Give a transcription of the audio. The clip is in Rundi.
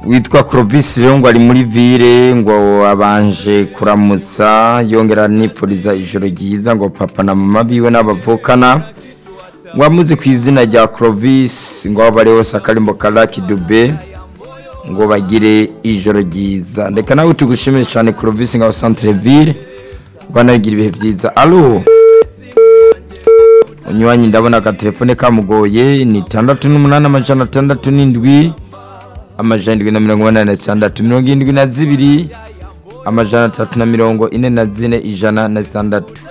witwa Clovis rero ngo ari muri ville ngo abanje kuramutsa yongera nipfuriza ijoro ryiza ngo papa na mama biwe n'abavukana ngo amuzi ku izina rya Clovis ngo aho bari hose akarimbo ka Lucky Dube ngo bagire ijoro ryiza reka nawe tugushimire cyane Clovis ngaho centre ville banagira ibihe byiza alo unywanyi ndabona agatelefone kamugoye ni itandatu n'umunani amajana atandatu n'indwi amajana indwi na mirongo inani na zitandatu mirongo irindwi na zibiri amajana atatu na mirongo ine na zine ijana na zitandatu